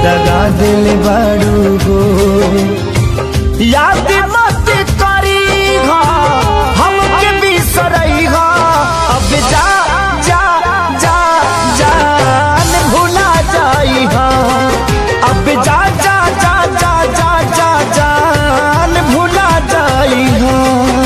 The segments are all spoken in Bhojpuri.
दगा दिल बारू हो याद मत करी हा हमके बिसरई हा अब जा जा जा जान भुला जाई हा अब जा जा जा जा जा जा जान भुला जाई हा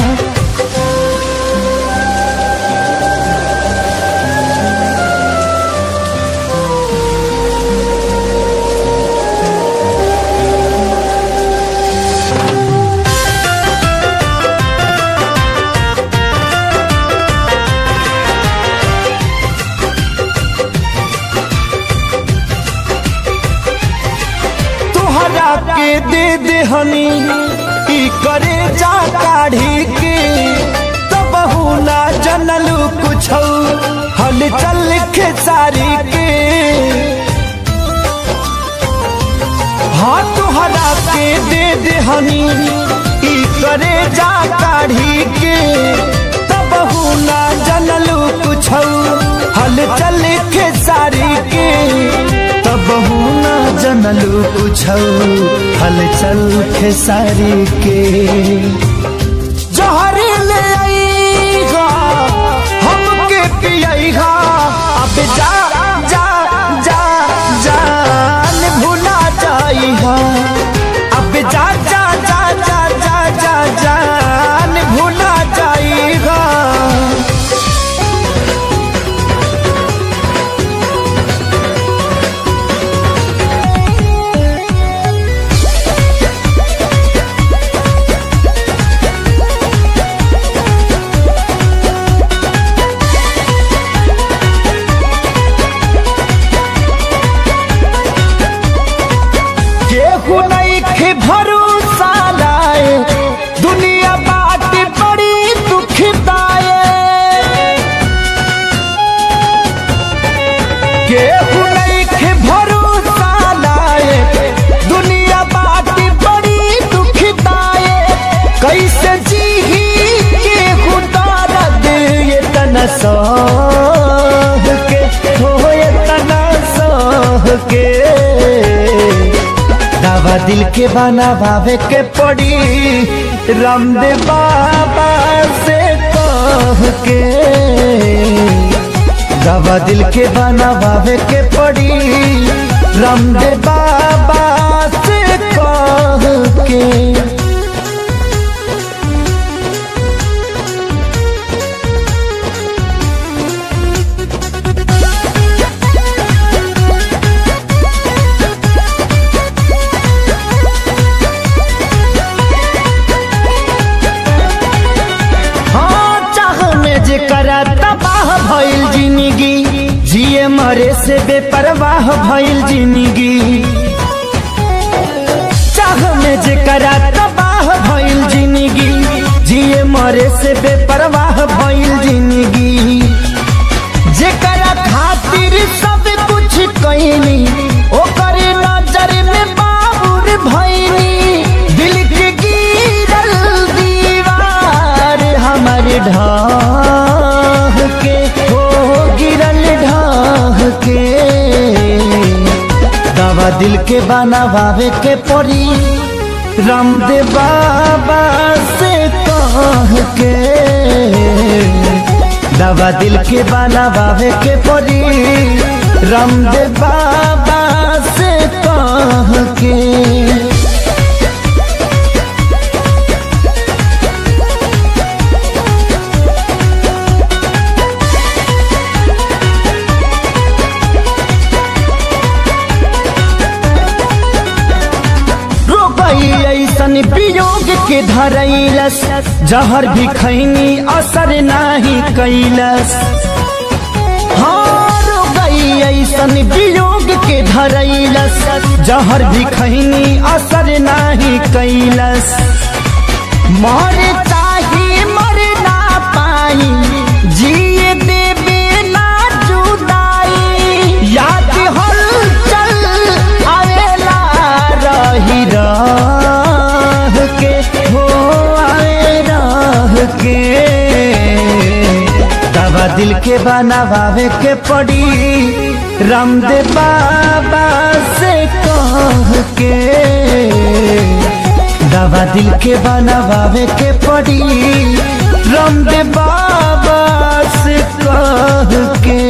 तोहरा के दे दे हनी ई करे जा काढ़ी के तब ना जनलू कुछ हल चल के सारी के हाँ तोहरा के दे दे हनी ई करे जा काढ़ी के तब ना जनलू कुछ हल चल के सारी के तब ना जनलू कुछ हल चल के सारी के जहरी ले आईगा हमके पियाईगा अब जा जा जा जान भुला जाईगा अब जा जा जा जा जा जा जान भुला जाईगा केहू नहीं खे भरोसा लाए दुनिया बाट बड़ी दुखदाए केहू नहीं खे भरोसा लाए दुनिया बाट बड़ी दुखदाए कैसे जी केहू दर्द ये तना सह के हो ये तना सह के दवा दिल के बना भावे के पड़ी रामदेव बाबा से कह के दवा दिल के बना भावे के पड़ी रामदेव बाबा से कह के हाँ चाह में जे करा तबाह भइल जिंदगी जिए मरे से बेपरवाह भइल जिंदगी चाह में जे करा तबाह भइल जिंदगी जिए मरे से बेपरवाह भइल जिंदगी जेकरा खातिर सब कुछ कईनी ओकर नजर में बाबुर भइनी दिल के गिरल दीवार हमर ढाह के हो गिरल ढाह के दवा दिल के बनावे के पड़ी रामदेव बाबा से कह के दवा दिल के बनावे के पड़ी रामदेव बाबा से कह के रोबई ऐसन वियोग के धरैलस जहर भी खैनी असर नाही कैलस हाँ रोबई ऐसन वियोग के धरैलस जहर भी खैनी असर नाही कैलस मर चाहे मर ना पाई जिए देवे ना जुदाई याद हल चल आवेला रही रह के हो आवे रह के दवा दिल के बनावे के पड़ी रामदेव बाबा से कह के दवा दिल के बनावे के पड़ी रामदेव बाबा से कह के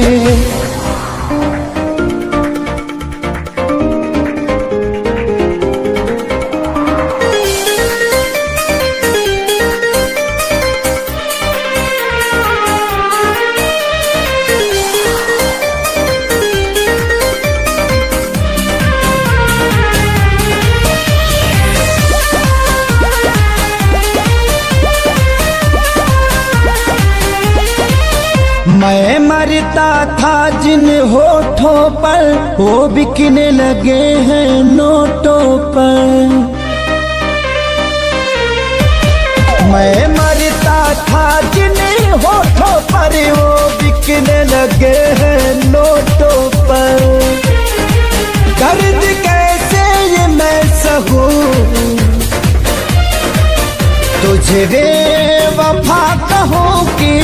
मैं मरता था जिन होठों पर वो बिकने लगे हैं नोटों पर मैं मरता था जिन होठों पर वो बिकने लगे हैं नोटों पर दर्द कैसे ये मैं सहूं तुझे रे वफा कहूँ की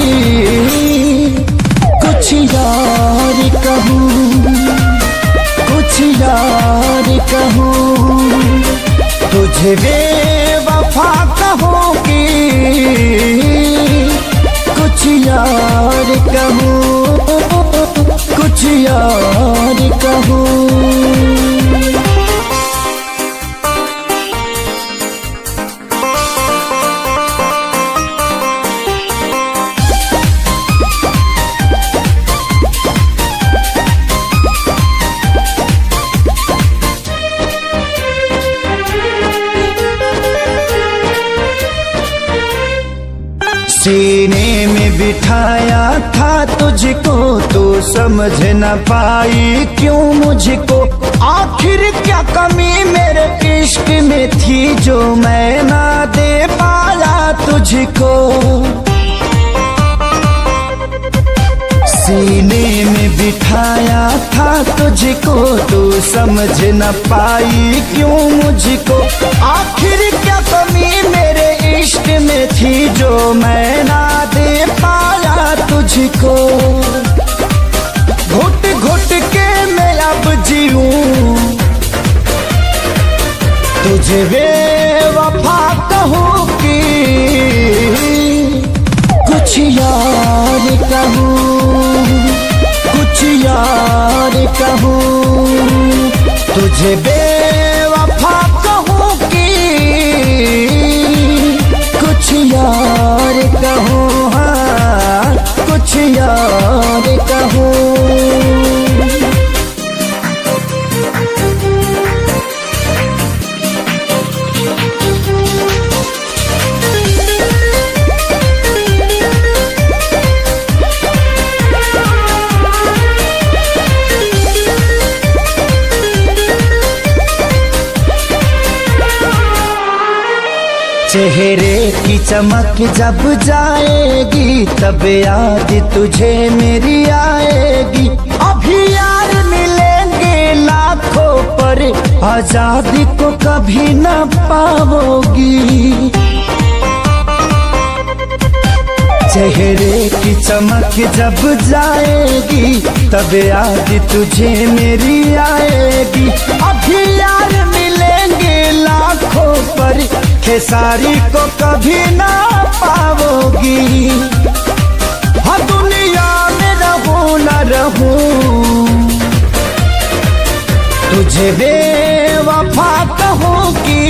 कुछ यार कहूँ कुछ यार कहूँ तुझे रे वफा कहूँ की कुछ यार कहूँ कुछ यार कहूँ सीने में बिठाया था तुझको तो समझ न पाई क्यों मुझको आखिर क्या कमी मेरे इश्क में थी जो मैं ना दे पाया तुझको सीने में बिठाया था तुझको तो समझ न पाई क्यों मुझको आखिर क्या कमी मेरे इश्क में थी जो मैं ना दे पाया तुझको घुट घुट के मैं अब जीऊं तुझे वे वफा कहूँ की कुछ यार कहूँ कुछ यार कहूँ तुझे बेवफा कहूँ की कुछ यार कहूँ हाँ कुछ यार कहूँ चेहरे की चमक जब जाएगी तब याद तुझे मेरी आएगी अभी यार मिलेंगे लाखों पर आजादी को कभी न पाओगी चेहरे की चमक जब जाएगी तब याद तुझे मेरी आएगी अभी यार मिलेंगे लाखों पर खेसारी को कभी ना पाओगी हाँ दुनिया में रहूं न रहूं तुझे बेवफा कहूँ की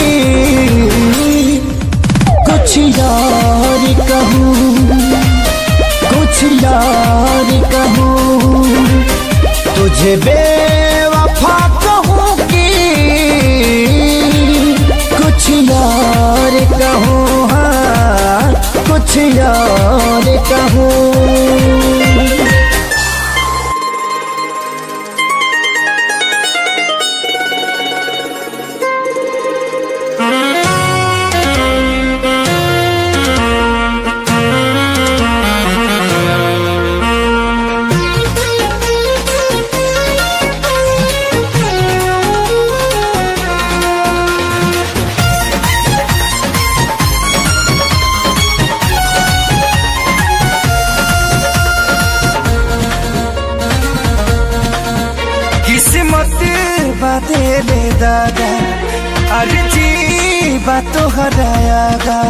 कुछ यार कहूँ कुछ यार कहूँ तुझे बेवफा कहूँ की कुछ यार कहूँ हाँ कुछ यार कहूँ दादा अरे जी बात तो हरायागा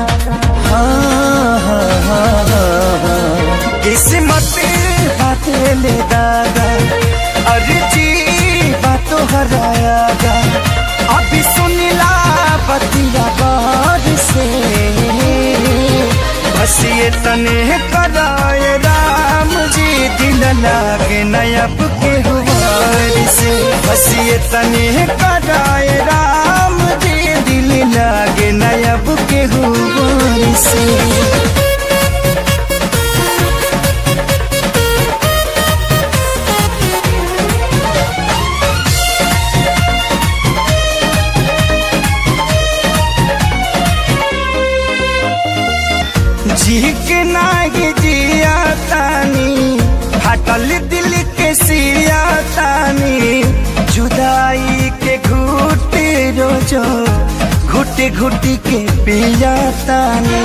हाँ हाँ हाँ हाँ हाँ। किस्मत बात ले दादा अरे जी बात तो हरायागा अभी सुनिला बतिया बार से बस ये तने कराए राम जी दिल लागे नयब के हुआर से बस ये तने कराए राम जी दिल लागे नयब के हुआर से जी के नागे जिया तानी हटल दिल के सिया तानी जुदाई के घुट रोजो घुट घुट के पिया तानी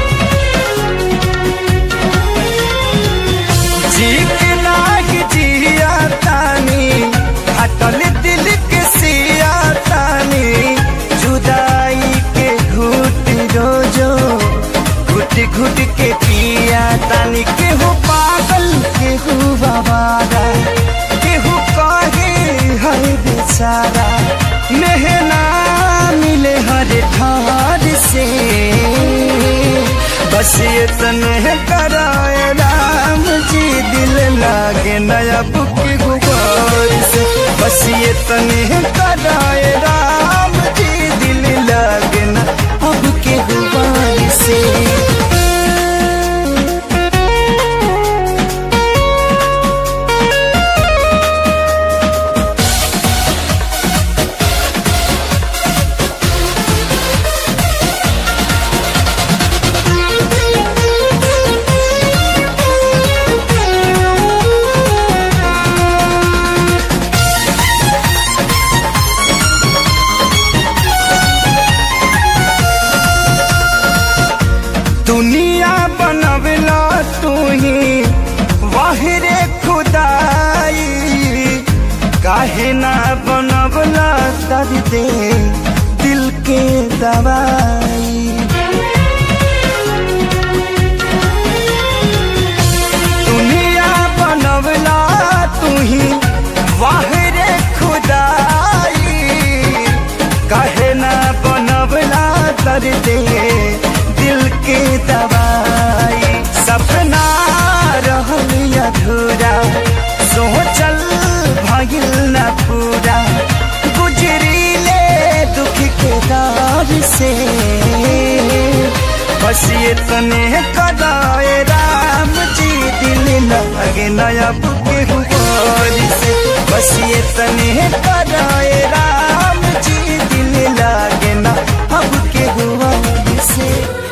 जी के नागे जिया तानी हटल दिल के सिया तानी जुदाई के घुट रोजो घुट घुट के पिया तानी केहू पागल केहू बाबारा केहू कहे हर बेचारा मेहना मिले हर ठार से बस ये तने कराए राम जी दिल लागे नया बुक गुबार से बस ये तने कराए राम जी दिल लागे ना अब के गुबार से दुनिया बनवला तू ही वाहिरे खुदाई काहे ना बनवला दर्द दिल के दवाई दुनिया बनवला तू ही वाहिरे खुदाई काहे ना बनवला दर्द दिल के दवाई सपना रहल अधूरा सोचल भगिल न पूरा गुजरीले दुख के दौर से बस ये तने कदाए राम जी दिल लगे नया बुके हुआर से बस ये तने कदाए राम जी दिल लागे ना अब के हुआर से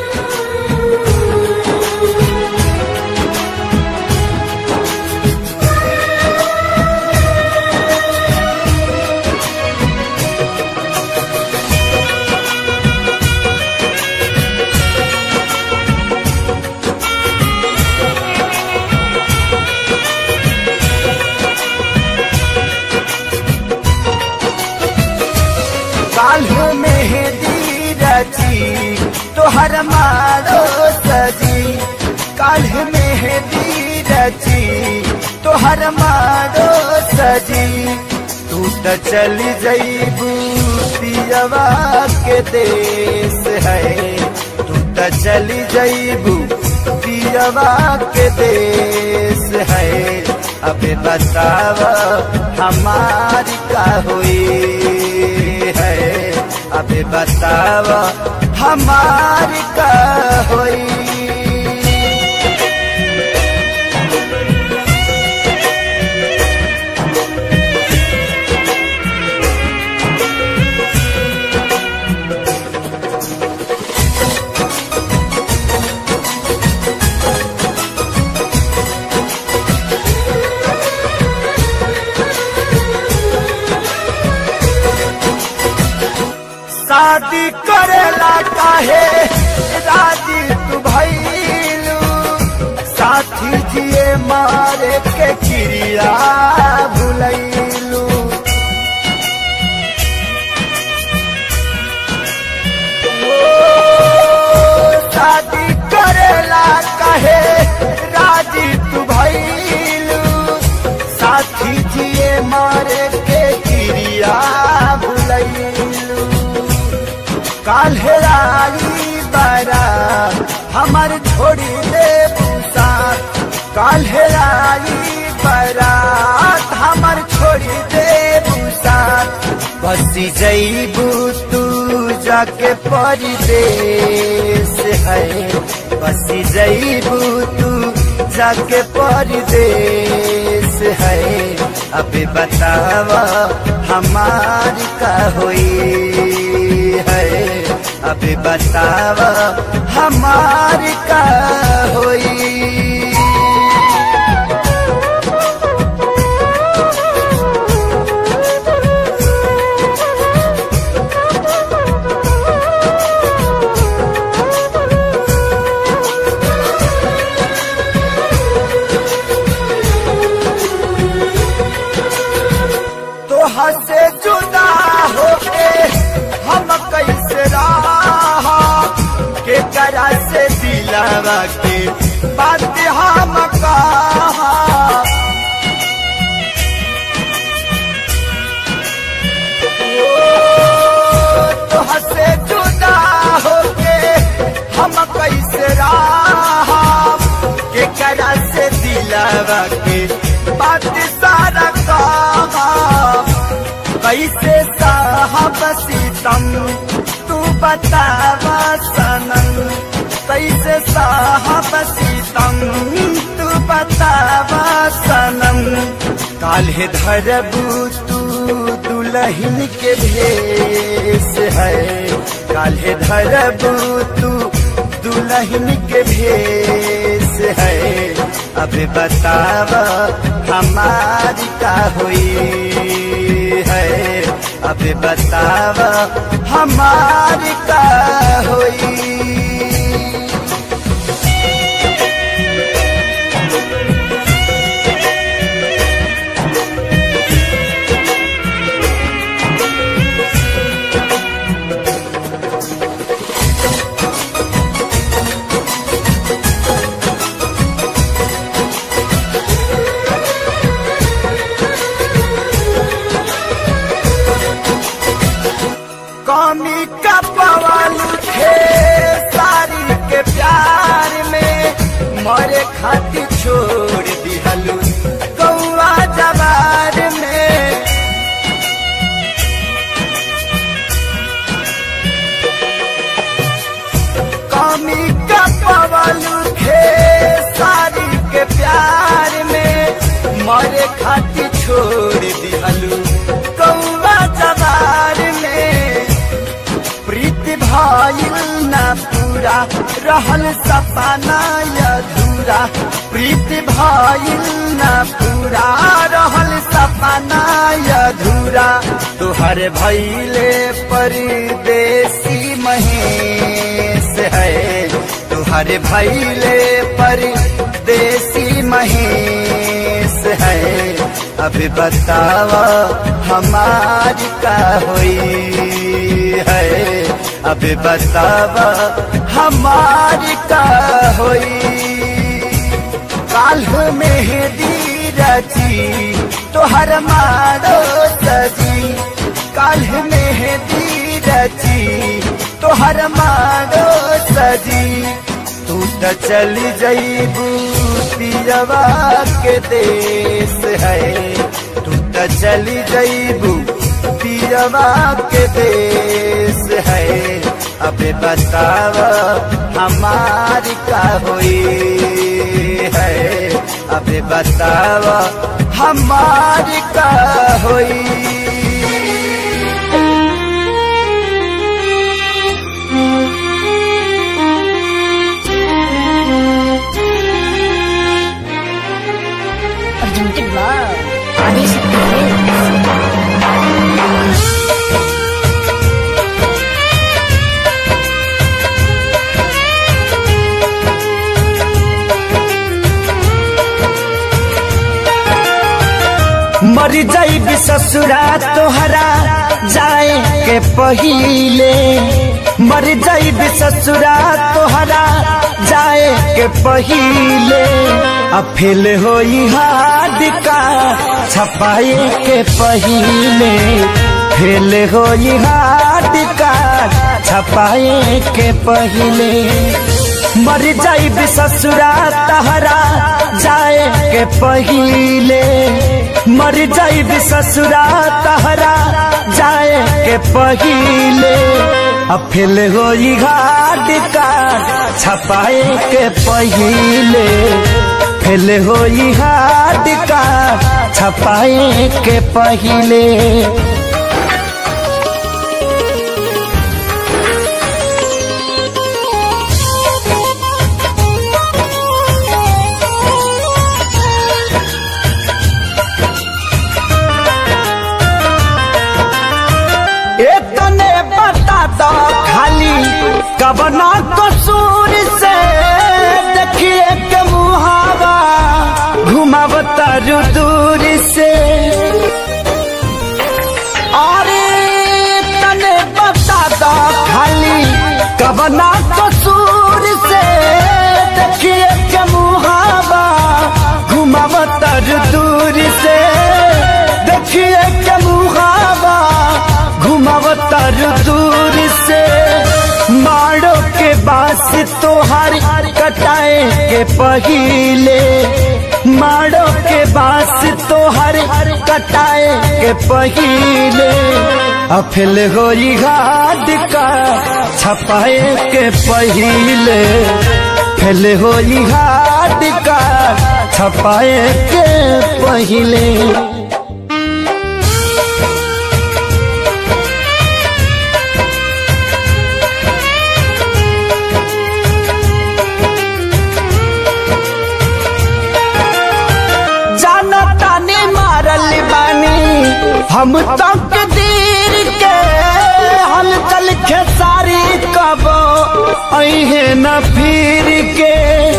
काल्हू मेहंदी रची तोहर मारो सजी काल्ह मेहंदी रची तोहर मारो सजी तू त चली जईबू पियवा के देश है तू त चली जईबू पियवा के देश है अबे बताव हमारी का हुई है अबे बताव हमारी का हुई शादी करेला काहे राजी तू भैलू साथी जिए मारे के क्रिया भुलैलू कहे राजी तू भैलू साथी जिए मारे के क्रिया भुलैलू काल्हे आई बारा हमर छोड़ी दे साथ काल्हे आई बारात हमर छोड़ी दे साथ बसी जईबू तू जाके परदेश है बसी जईबू तू जाके परदेश है अभी बतावा हमारी का हुई है अभी बतावा हमारी का हुई तोहा से जुदा होके हम कैसे रहा के करा से दिलावा के बात हम कहा तोहा से जुदा होके हम कैसे रहा के करा से दिलावा के बात सारा कहा कैसे साहब सीतम तू बतावा सनम कैसे साहब सीतम तू बतावा सनम काल्हे धरबू तू दुलहिन के भेष है काल्हे धरबू तू दुलहिन के भेष है अभी बतावा हमारी का हुई है अभी बतावा हमारी का हुई कमी का पवन थे सारी के प्यार में मरे खातिर छोड़ दिहलू कौआ जवार में कमी का पवन थे सारी के प्यार में मरे खातिर छोड़ दिहलू कौआ जवार में प्रीति भाईल न पूरा रहल सपना अधूरा प्रीति भाईल न पूरा रहल सपना अधूरा तुहर भैले परदेसी महेश है तुहर भैले परदेसी महेश है अभी बतावा हमारी का हुई है अभी बतावा हमारी का हुई काल मेहदी रची तोहर मारो सजी काल मेहदी रची तोहर मारो सजी तू तो चली जईबू पियवा के देश है तू तो चली जईबू पियवा के देश है अबे बतावा हमारी का हुई है अबे बतावा हमारी का हुई Presented by Adishakti Films. मर जाइब ससुरा तोहरा जाए के पहिले मर जाइब ससुरा तोहरा जाए के के पहिले आ फेल होई हाथ का छपाए के पहिले फेल होई हाथ का छपाए के पहिले मर जाइब ससुरा तहरा जाए के पहिले मर जाइब ससुरा तहरा जाए के पहिले अफिल होई घाट का छपाए के पहिले फेल होई घाट का छपाए के पहिले इतने बता दो खाली कबना कसूर से देखिए के मुहावा घुमावता दूर से अरे तने बता दो खाली कबना कसूर से देखिए के मुहावा घुमावता दूर से देखिए के मुहावा घुमावतर दूर से मारो के बास तोहार कटाए के पहिले मारो के बास तोहार कटाए के पहिले अफिल होई घाट का छपाए के पहिले फेल होई घाट का छपाए के पहिले जाना ताने मारल बानी हम तक दीर के हल चल खेसारी कब अहे न फिर के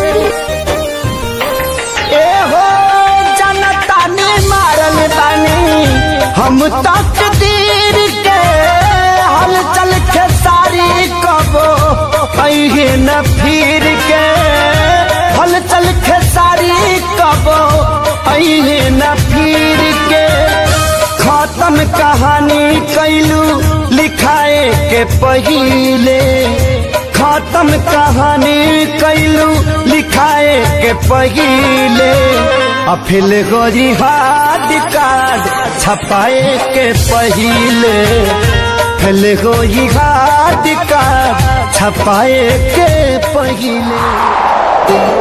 ए हो जाना ताने मारल बानी हम तक दीर के हल चल खेसारी कब अहे न फिर के हल चल खेसारी कब अहे न फिर के खत्म कहानी कैलू लिखाए के पहिले खत्म कहानी कैलू लिखाए के पहिले अफिल गोरी हाथ कार्ड छपाए के पहिले फिल गोरी हाथ कार्ड छपाए के पहिले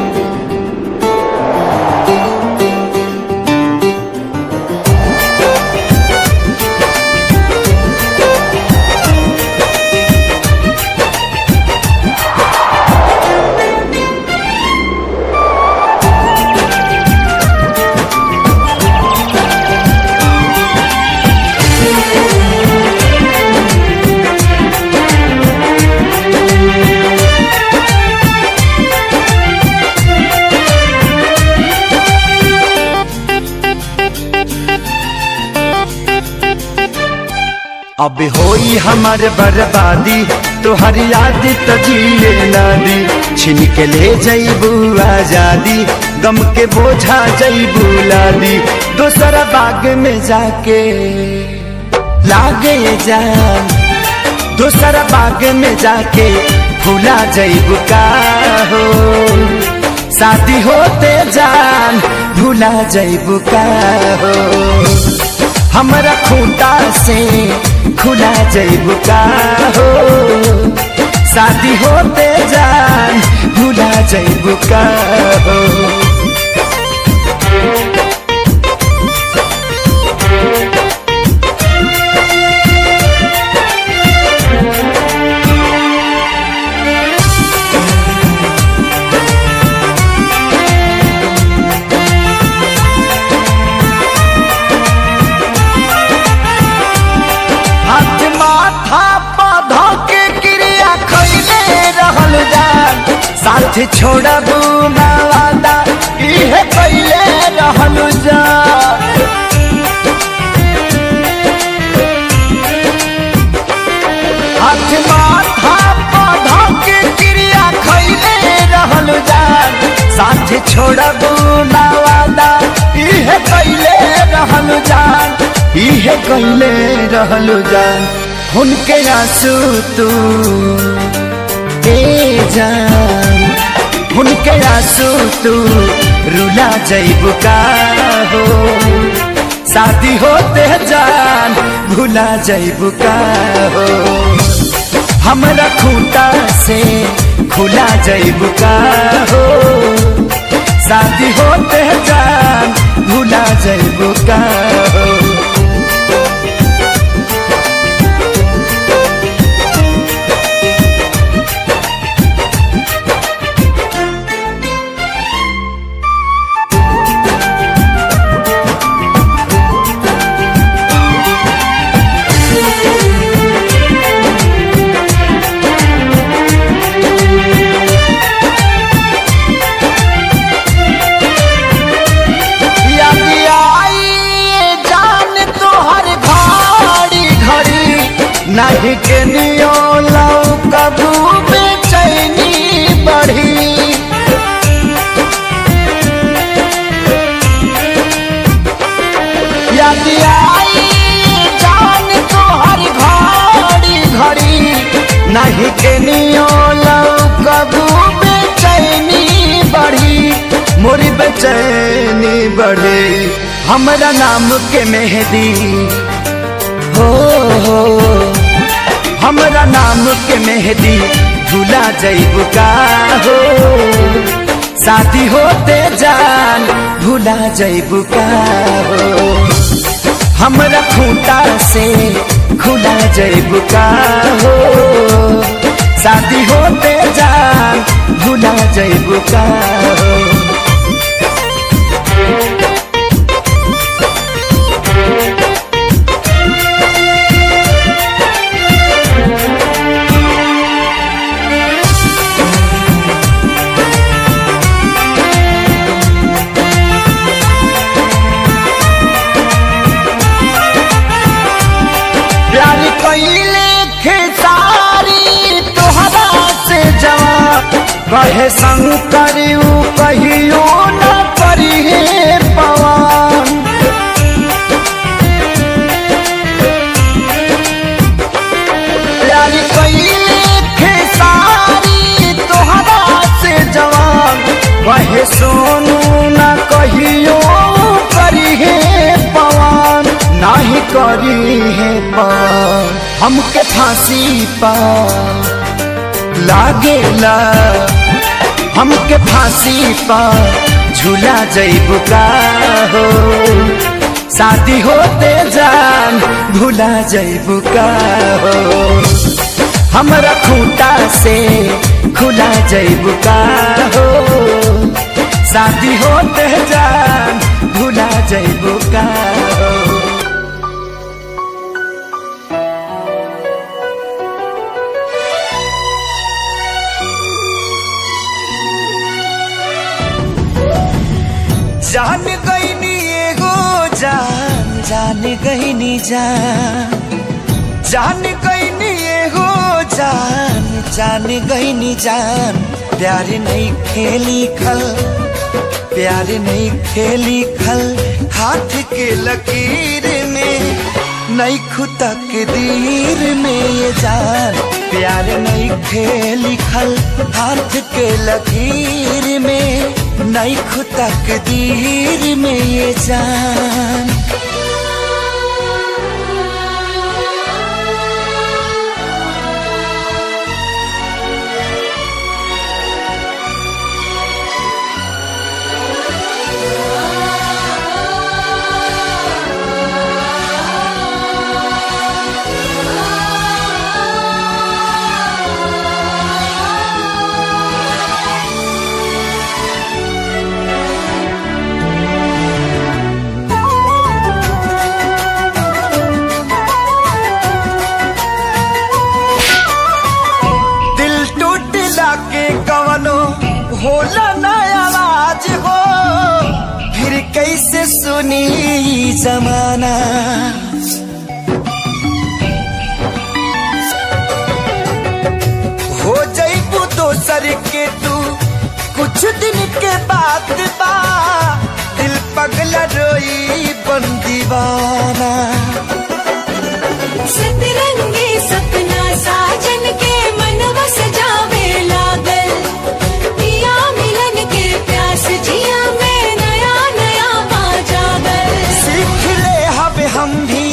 अब होई हमार बर्बादी तोहर याद तो जिए ना दी छिन के ले जईबू आजादी गम के बोझा जईबू लादी दोसरा बाग में जाके लागे जान दोसरा बाग में जाके भूला जईबू का हो शादी होते जान भूला जईबू का हो हमरा खूंटा से खुला जैबू का हो शादी होते जान भूला जैबू का हो हाथ माथा पौधा के क्रिया खैले रहल जान साथ छोड़बू ना वादा इहे कैले रहल जान हाथ माथा पौधा के क्रिया खैले रहल जान छोड़बू ना वादा इहे कैले रहलू जान इहे कैले रहलू जान उनके आंसू तू ए जान उनके आंसू तू रुला जैबू का हो शादी होते जान भुला जैबू का हो हमरा खूंटा से खुला जैबू का हो शादी होते जान भुला जैबू का हो याद आई जान तोहर घड़ी घड़ी नहीं के नियो लौ कबू बेचैनी बढ़ी याद आई जान तोहर घड़ी घड़ी नहीं के नियो लौ कबू बेचैनी बढ़ी मोरी बेचैनी बढ़े हमरा नाम के मेहदी हो हो हमरा नाम के मेहदी भुला जैबू का हो शादी होते जान भुला जैबू का हो हमरा खूंटा से खुला जैबू का हो शादी होते जान भुला जैबू का हो प्यार कैले खेसारी तोहरा से जवाब कहे शंकर ऊ कहियो न करी पवन प्यार कैले खेसारी तोहरा से जवाब कहे सोनू न कहियो करी पवन नाही करी है पार हमके फांसी पा लागेला हमके फांसी पा झूला जैबू का हो शादी होते जान भूला जैबू का हो हमरा खूंटा से खुला जैबू का हो शादी होते जान भूला जैबू का हो जान गईनी एगो जान जान गईनी जान जान गईनी एगो जान जान गईनी जान प्यार नहीं खेली खल प्यार नहीं खेली खल हाथ के लकीर में नहीं खुतक दीर में ये जान प्यार नहीं खेली खल हाथ के लकीर में नहीं खुतक दीर में ये जान दिल टूटला के कवनो होला न आवाज हो फिर कैसे सुनी ई जमाना हो जईबू दोसर के तू कुछ कुछ दिन के बाद बा दिल पगला रोई बन दीवाना सतरंगी सपना साजन के मनवा सजावे लागल पिया मिलन के प्यास जिया में नया नया पा जागल सीख ले हब हम भी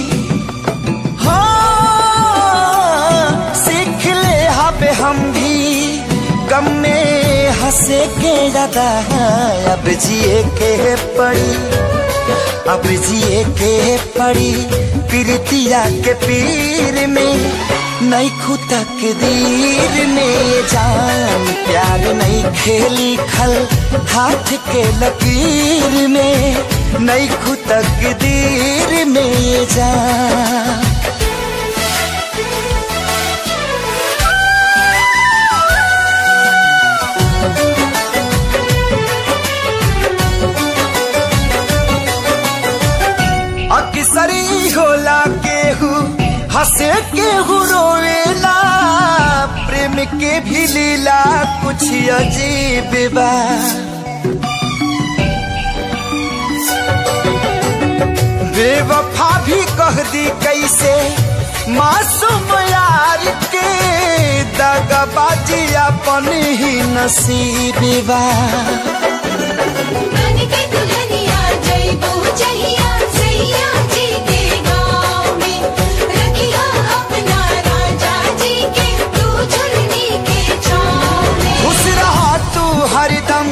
हाँ सीख ले हब हम भी गम में हंसे के ज्यादा अब जिए के पड़ी अब जिए के पड़ी पीरतिया के पीर में नहीं खुतक दीर में जान प्यार नहीं खेली खल हाथ के लकीर में नहीं खुतक दीर में जान अक्सरी होला केहू हंसे केहू रोवेला प्रेम के भी लीला कुछ अजीब बा बेवफा भी कह दी कैसे मासूम यार के दगाबाजी अपन ही नसीब बा बन के दुल्हनिया जइबू जहिया सैया जी के गाँव में रखिया अपना राजा जी के तू झुलनी के छाँव में खुश रहा तू हरदम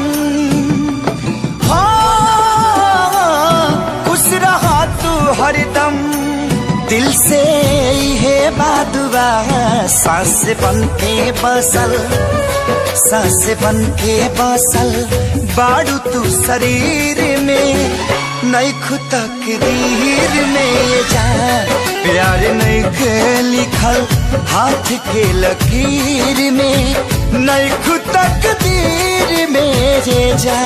हाँ खुश रहा तू हरदम दिल से है बादुआ सांस बन के बसल सांस बन के बसल बाड़ू तू शरीर में नहीं खुतक दीर में जा प्यार नहीं के लिखल हाथ के लकीर में नहीं खुतक दीर में जे जा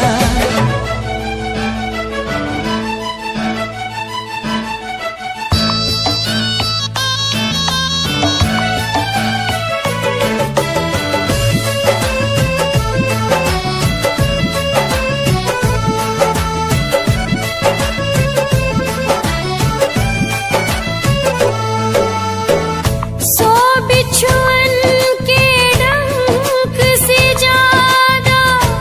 सो बिछुअन के डंक से ज्यादा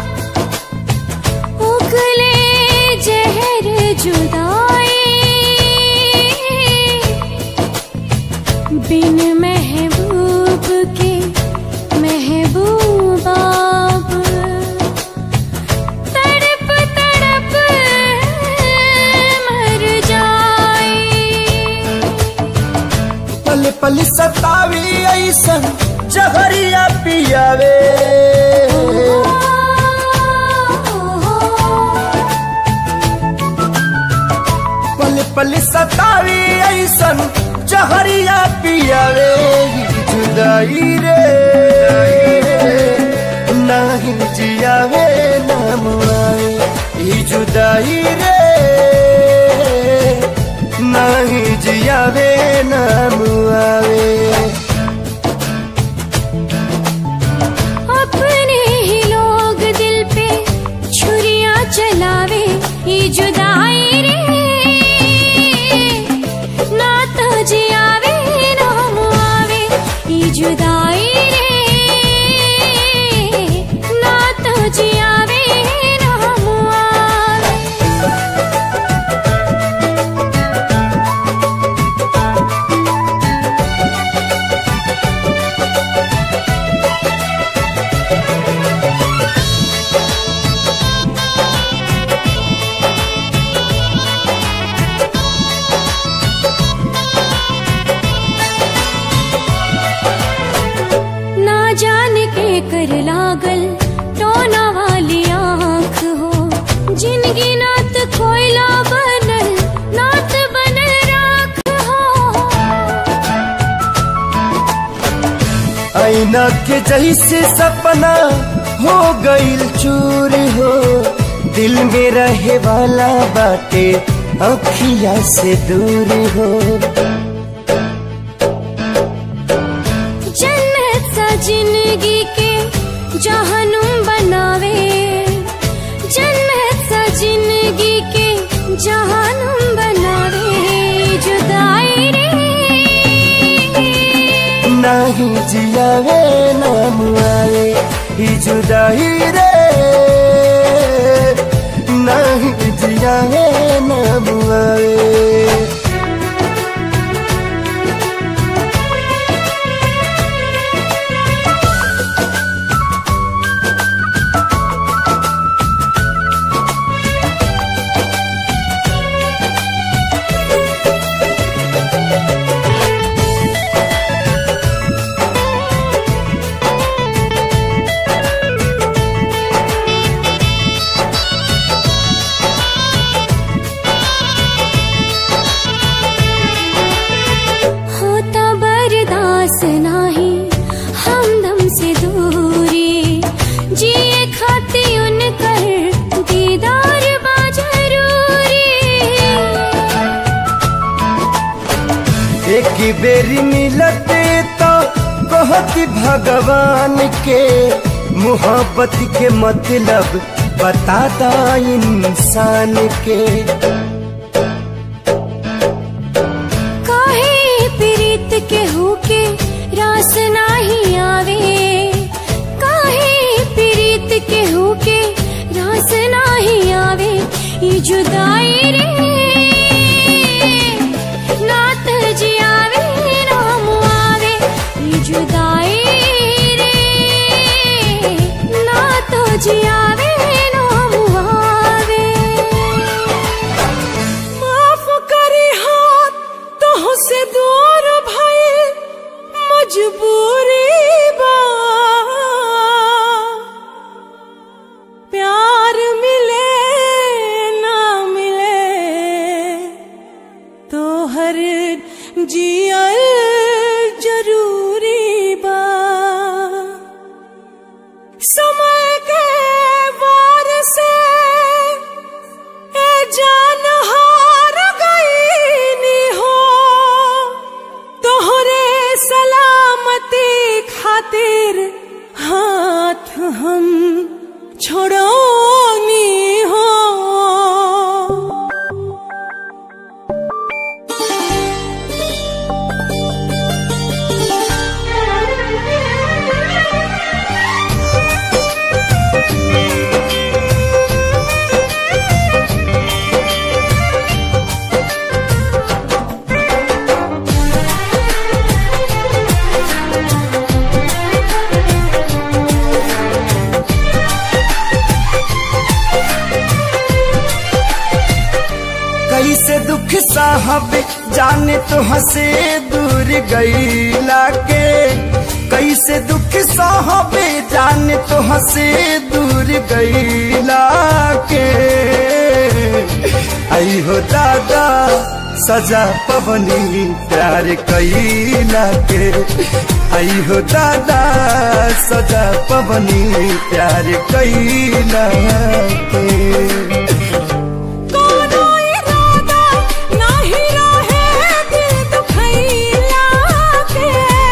उगले जहर जुदाई बिन महबूब के महबूब आप तड़प तड़प मर जाए पल पल सतावी ऐसन जहरिया पियावे पल पल सतावी ऐसन जहरिया पियावे जुदाई रे नहीं जियावे नाम आवे ई जुदाई रे नहीं जियावे नाम आवे अपने ही लोग दिल पे छुरियां चलावे ये जुदाई रे ना तो जियावे ना मुआवे ये जुदाई रे ना तो जियावे ना मुआवे ना जाने के कर लागल टोना वाली आँख हो जिनगी नात कोयला बनल नात बनल राख हो ऐना के जैसे सपना हो गईल चूर हो दिल में रहे वाला बाटे अखिया से दूर हो जन्नत सा जिंदगी के जहनुम बनावे जियावे ना मुआवे ही जुदाई रे नहीं जियावे ना मुआवे होता बर्दास नाही हमदम से दूरी जिए खाती उनकर दीदार बा जरूरी एक बेरी मिलते तो कहती भगवान के मोहब्बत के मतलब बताता इंसान के काहे प्रीत के होके रास नाही आवे काहे प्रीत के होके रास नाही आवे ये जुदाई रे नात जियावे नाम आवे ये जुदाई रे नात जियावे नाम आवे माफ करी हाथ तो से दूर भय मजबूरी बा प्यार मिले ना मिले तो हर जियल जरूरी बा समय के वार से ए जान हार गईनी हो तोहरे सलामती खातिर हाथ हम छोड़ोनी हो कैसे दुख साहब जाने तो हंसे दूर गईला के कैसे दुख साहब जाने तो हंसे दूर गईला के आई हो दादा सजा पवनी प्यार कैला के आई हो दादा सजा पवनी प्यार कैला के कोनो इरादा नाही रहे दिल दुखैला के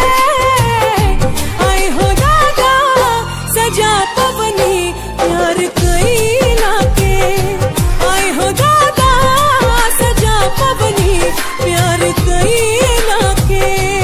आई हो दादा सजा पवनी प्यार कैला के आई हो दादा सजा पवनी प्यार कैला के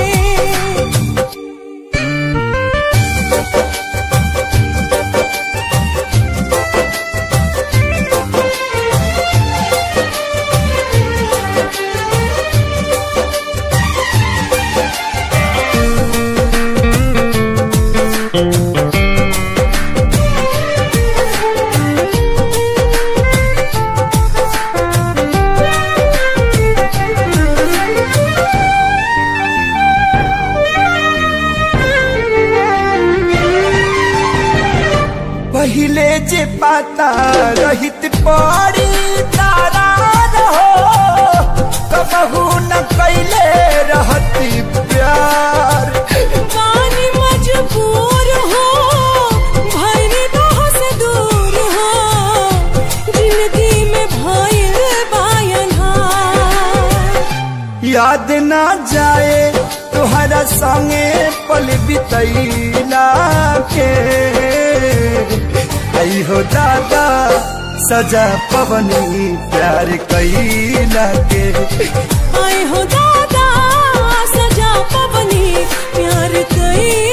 पहिले जे पाता रहित पड़ी तारा रहो कबहू न कैले रहती प्यार पानी मजबूर हो भरने तो से दूर हो जिंदगी में भइल बायना याद ना जाए तुहरा संगे पल बितैला के आई हो दादा सजा पवनी प्यार कैला के आए हो दादा सजा पवनी प्यार कई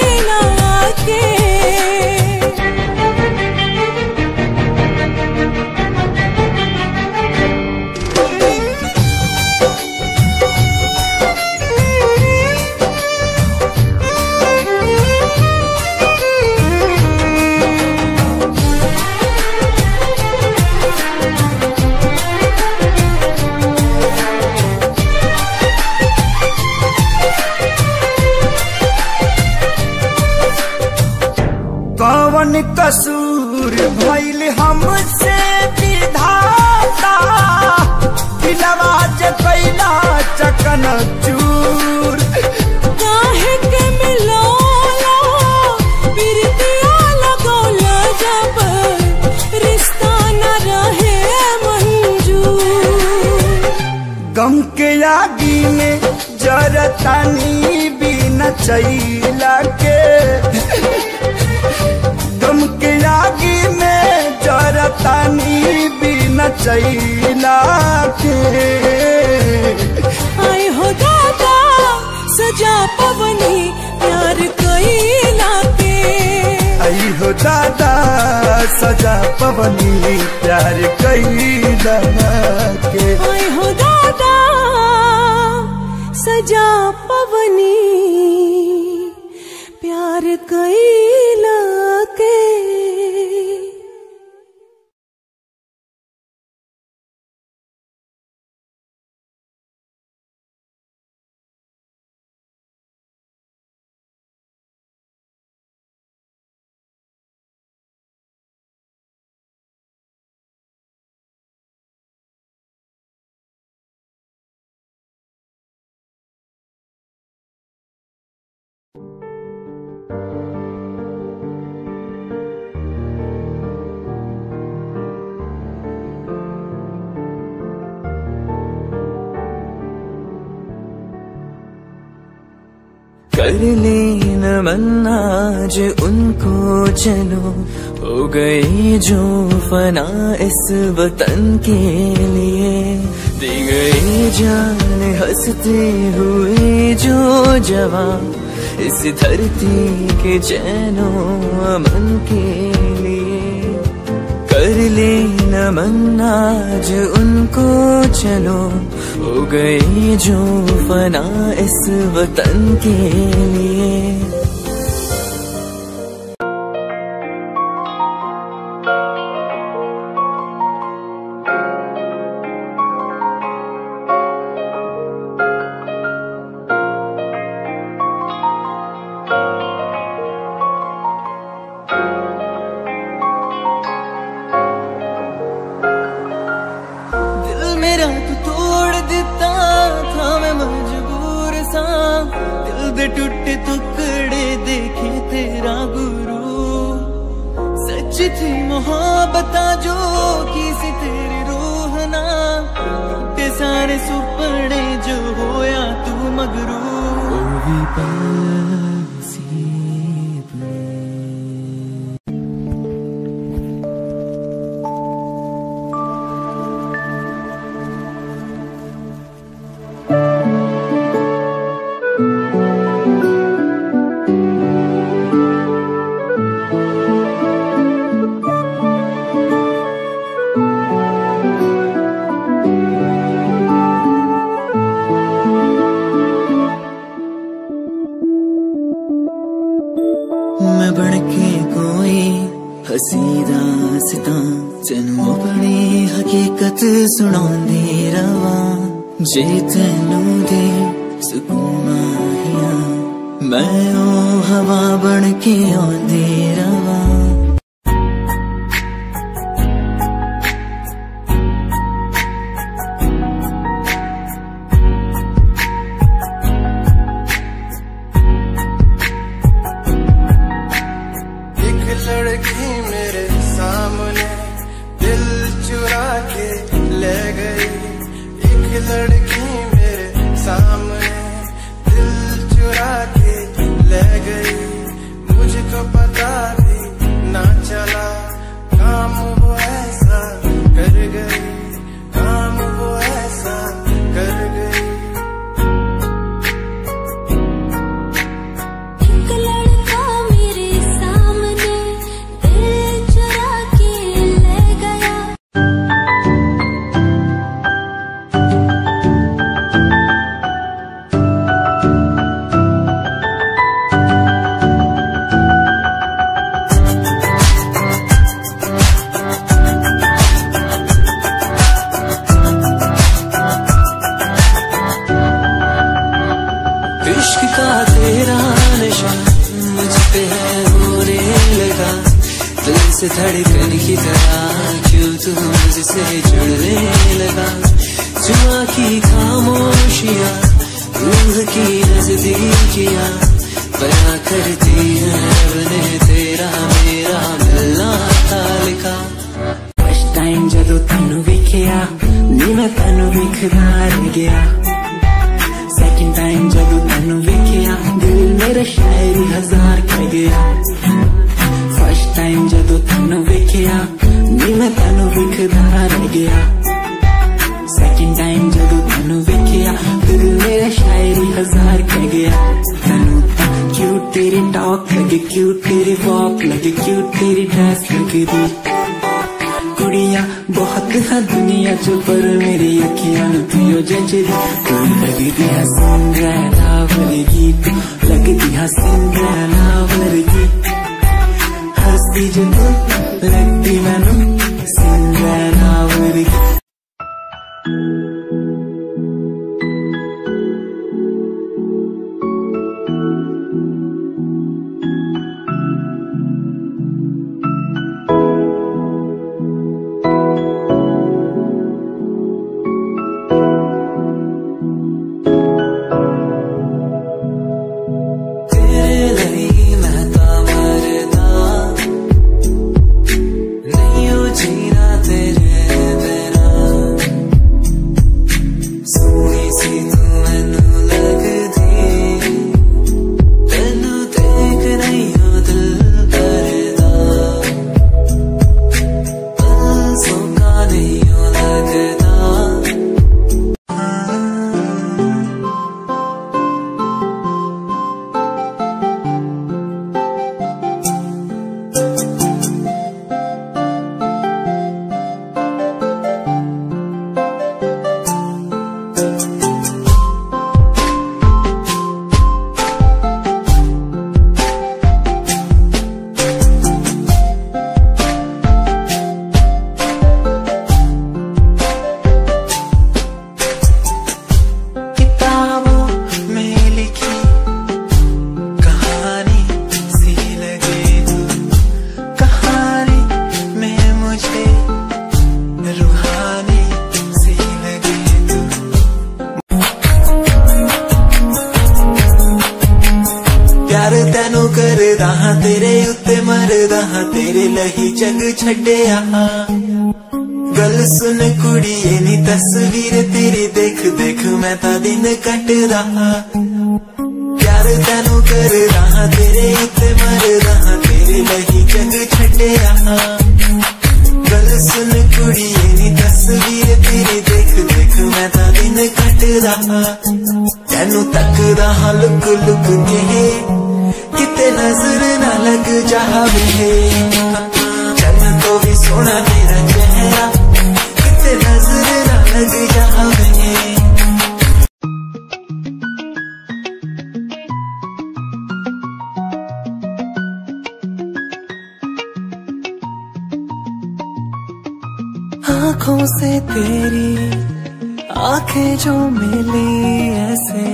गम के आगी में जरतानी बिना चैला के गम के आगी में जरतानी बिना चैला के आए हो दादा सजा पवनी प्यार कैला के आई हो दादा सजा पवनी प्यार कैला के आए हो दादा सजा पवनी प्यार कैला के कर लेन मन आज उनको चलो हो गई जो फना इस वतन के लिए दी गई जान हंसते हुए जो जवान इस धरती के चैनो अमन के लिए कर लेना मन आज उनको चलो हो गई जो फना इस वतन के लिए दिल मेरा तू तोड़ ਦਿੱਤਾ था मैं मजबूर सा दिल दे टूटे टुकड़े देखे तेरा गुरु सच थी मोहब्बत जो की सी तेरी रूह ना टूटे सारे सुपने जो होया तू मगरू ओ भी नसीब में मैं बन के कोई हसीदा सिता तेनू अपनी हकीकत सुनांदी रवा जे तेनू दे सुकून माहिया मैं ओ हवा बन के आंदी रवा एक लड़की मेरे सामने दिल चुरा के ले गई एक लड़की मेरे सामने दिल चुरा के ले गई मुझको पता भी ना चला काम वो ऐसा कर गई काम वो ऐसा कर गई एक लड़का मेरे सामने दिल चुरा के ले गया इश्क का तेरा नशा मुझ पे है होने लगा दिल से धड़कन की तरह क्यों तू मुझसे जुड़ने लगा जुआ की खामोशियाँ रूह की नजदीकियाँ बया करती है रब ने तेरा मेरा मिलना था लिखा ਫਸਟ ਟਾਈਮ ਜਦੋਂ ਤੈਨੂੰ ਵੇਖਿਆ ਨੀ ਮੈਂ ਤੈਨੂੰ ਵੇਖਦਾ ਰਹਿ ਗਿਆ ਮੈਂ ਤੈਨੂੰ ਵੇਖਦਾ ਰਹਿ ਗਿਆ ਸੈਕਿੰਡ ਟਾਈਮ ਜਦੋਂ ਤੈਨੂੰ ਵੇਖਿਆ ਦਿਲ ਮੇਰਾ ਸ਼ਾਇਰੀ ਹਜ਼ਾਰ ਕਹਿ ਗਿਆ ਤੈਨੂੰ ਤਾਂ ਕਿਊਟ ਤੇਰੀ ਟਾਕ ਲੱਗੇ ਕਿਊਟ ਤੇਰੀ ਵਾਕ ਲੱਗੇ ਕਿਊਟ ਤੇਰੀ ਡਰੈਸ ਲੱਗਦੀ ਕੁੜੀਆਂ ਬਹੁਤ ਹੈ ਦੁਨੀਆ ਚ ਪਰ ਮੇਰੀ ਅੱਖੀਆਂ ਨੂੰ ਤੂੰ ਜੱਜਦੀ ਤੂੰ ਲੱਗਦੀ ਹੈ ਸਿੰਡਰੈਲਾ ਵਰਗੀ ਤੂੰ ਲੱਗਦੀ ਹੈ ਸਿੰਡਰੈਲਾ ਵਰਗੀ ਹੱਸਦੀ ਜੋ ਤੂੰ ਲੱਗਦੀ ਮੈਨੂੰ ਸਿੰਡਰੈਲਾ ਵਰਗੀ ਤੇਰੇ ਲਈ ਮੈਂ ਤਾਂ ਮਰਦਾ ਨਹੀਂ ਉਹ ਜੀਣਾ ਤੇਰੇ ਬਿਨਾ ਸੋਹਣੀ ਸੀ ਤੂੰ ਮੈਨੂੰ ਲੱਗਦੀ ਤੈਨੂੰ ਦੇਖ ਨਹੀਂ ਉਹ ਦਿਲ ਕਰਦਾ ਦਿਲ ਸੋਕਾ ਨਹੀਂ ਉਹ ਲੱਗਦਾ किताबों में लिखी कहानी सी लगे तू कहानी में मुझे रूहानी सी लगे तू ਪਿਆਰ ਤੈਨੂੰ ਕਰਦਾ ਹਾਂ ਤੇਰੇ ਉੱਤੇ ਮਰਦਾ ਹਾਂ ਤੇਰੇ ਲਈ ਜਗ ਛੱਡਿਆ ਗੱਲ ਸੁਣ ਕੁੜੀਏ ਨੀ ਤਸਵੀਰ ਤੇਰੀ ਦੇਖ ਦੇਖ ਮੈਂ ਤਾਂ ਦਿਨ ਕੱਟਦਾ ਹਾਂ ਪਿਆਰ ਤੈਨੂੰ ਕਰਦਾ ਹਾਂ ਤੇਰੇ ਉੱਤੇ ਮਰਦਾ ਹਾਂ ਤੇਰੇ ਲਈ ਜਗ ਛੱਡਿਆ ਗੱਲ ਸੁਣ ਕੁੜੀਏ ਨੀ ਤਸਵੀਰ ਤੇਰੀ ਦੇਖ ਦੇਖ ਮੈਂ ਤਾਂ ਦਿਨ ਕੱਟਦਾ ਹਾਂ ਤੈਨੂੰ ਤੱਕਦਾ ਹਾਂ ਲੁਕ ਲੁਕ ਕੇ ਕਿਤੇ ਨਜ਼ਰ ਨਾ ਲੱਗ ਜਾਵੇ ਚੰਨ ਤੋਂ ਵੀ ਸੋਹਣਾ ਤੇਰਾ ਚਿਹਰਾ ਕਿਤੇ ਨਜ਼ਰ ਨਾ ਲੱਗ ਜਾਵੇ आंखों से तेरी आंखें जो मिली ऐसे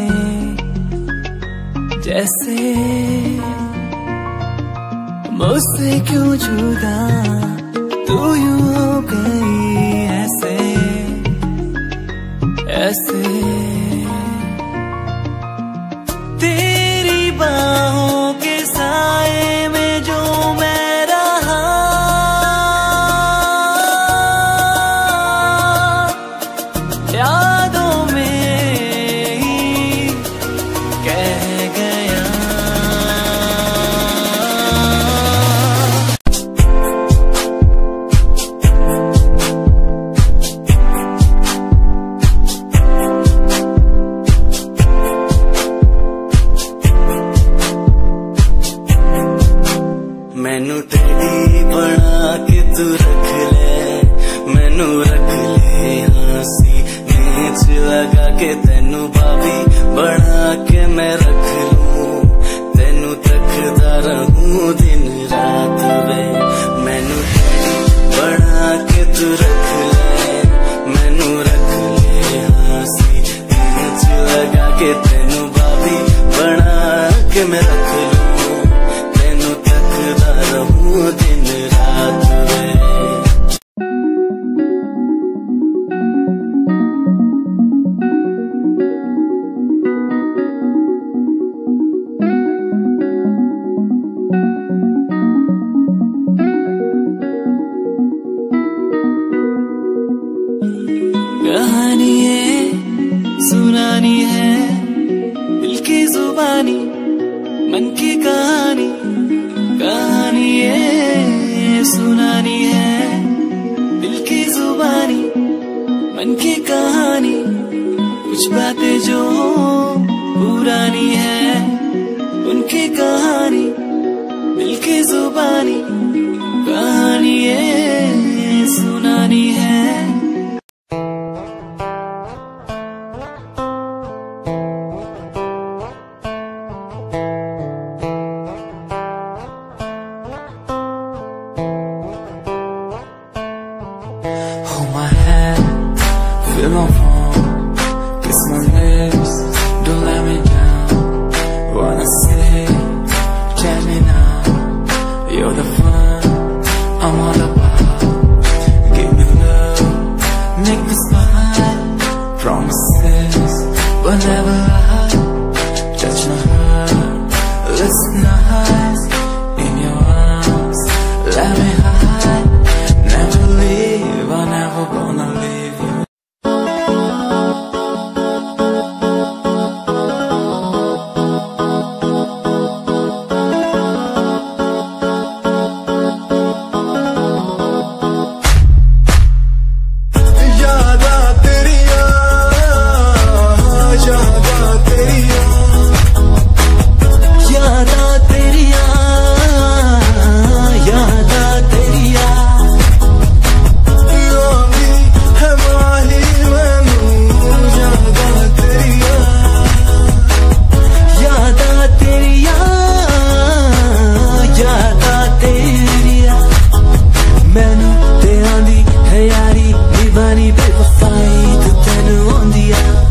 जैसे मुझसे क्यों जुदा तू यूं हो गई ऐसे ऐसे तेरी बाहों के साए में जो मैं रहा यादों में ही कह गया ਮੈਨੂੰ ਤੇਰੀ ਬਣਾ ਕੇ ਤੂੰ ਰੱਖ ਲੈ ਮੈਨੂੰ ਰੱਖ ਲੈ ਹਾਸੀ ਨੀਚ ਲਗਾ ਕੇ ਤੈਨੂੰ ਬਾਬੀ ਬਣਾ ਕੇ ਮੈਂ ਰੱਖ ਲੂੰ ਤੈਨੂੰ ਤੱਕਦਾ ਰਹੂੰ ਦਿਨ ਰਾਤ ਵੇ ਮੈਨੂੰ ਤੇਰੀ ਬਣਾ ਕੇ ਤੂੰ ਰੱਖ ਲੈ ਮੈਨੂੰ ਰੱਖ ਲੈ ਹਾਸੀ ਨੀਚ ਲਗਾ ਕੇ ਤੈਨੂੰ ਬਾਬੀ ਬਣਾ ਕੇ ਮੈਂ ਰੱਖ ਲੂੰ ਤੈਨੂੰ ਤੱਕਦਾ ਰਹੂੰ ਦਿਨ ਰਾਤ ਵੇ कहानी है सुनानी है दिल की जुबानी मन की कहानी कहानी है सुनानी है कहानी मिलके जुबानी कहानी ये सुनानी है Hold my hand, feel my palm, kiss my lips, don't let me down. Wanna say, tell me now, you're the fun I'm all about. Give me love, make me smile, promises, but never lie. Touch my heart, listen nice, in your arms, let me hide. Never leave, I'm never gonna leave you. यादा तेरिया यादा तेरिया यादा तेरिया यादा तेरिया रोंदी है माही मैनू यादा तेरिया यादा तेरिया यादा तेरिया मैनू ते आंदी है यारी निभानी बेवफाई तू तेनू आंदी आ